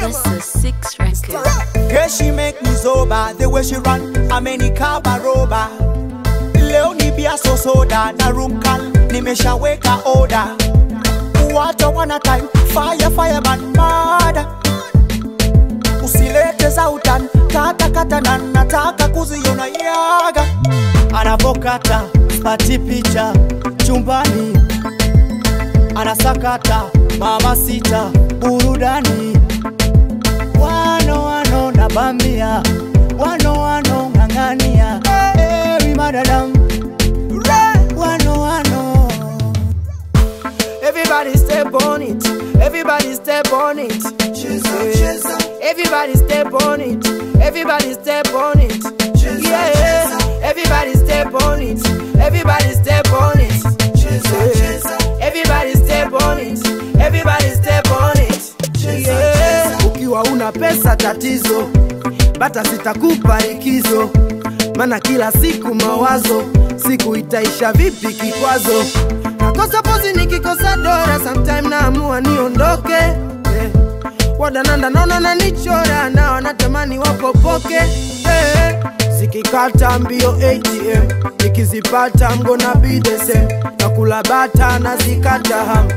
This is six record. Girl, she make me sober The way she run, amenikaba roba Leo ni bia so soda Na room call, nimeshaweka order Wata wana time, fire fireman mada Usilete za utan, kata kata na nataka kuziona yaga Anavokata, pati picha, chumbani Anasakata, mama sita, burudani wano wano na bambia wano wano ng'ang'ania ewi madadam wano wano Everybody step on it, everybody step on it. Everybody step on it, everybody step on it. Yeah, everybody step on it, everybody step on it. Everybody step on it, everybody step on it. Yeah. ukiwa una pesa tatizo bata sitakupa ikizo mana kila siku mawazo siku itaisha vipi kikwazo nakosa pozi nikikosa dora sometime naamua niondoke yeah. wadananda naona nanichora na wanatamani wapopoke yeah. zikikata mbio atm nikizipata mgona bidese na kula bata na zikata ham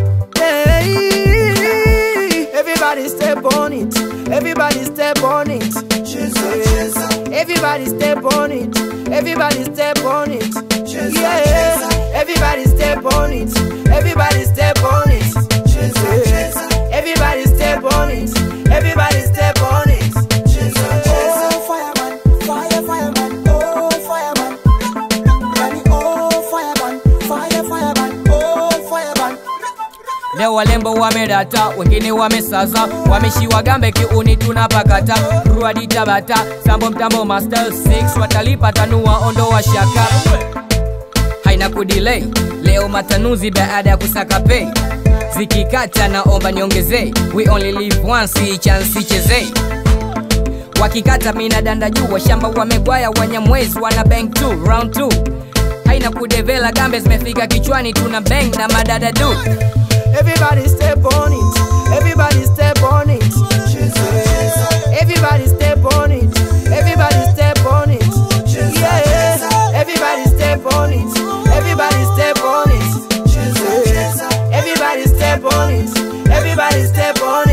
hey. Everybody step on it. Everybody step on it. Everybody step on it. Everybody step on it. Yeah. Everybody step on it. Everybody step on it. Everybody step on it. Everybody step on it. Oh, fireman, fire, fireman, oh, fireman. Yani, oh, fireman, fire, fireman, oh, fireman. Leo walembo wamedata, wengine wamesaza, wameshiwa gambe kiuni tunapakata, ruadi tabata, sambo mtambo master 6 watalipa tanua ondoa shaka, haina kudelay. Leo matanuzi baada ya kusaka pay, zikikata naomba niongezee, we only live once, hii chance ichezee wakikata mina danda juu washamba wamegwaya wanyamwezi wana bank 2 round 2 haina kudevela gambe zimefika kichwani tuna bang na madada du Everybody step on it. Everybody step on it. Everybody step on it. Everybody step on it. Yeah. Everybody step on it. Everybody step on it. Everybody step on it. Everybody step on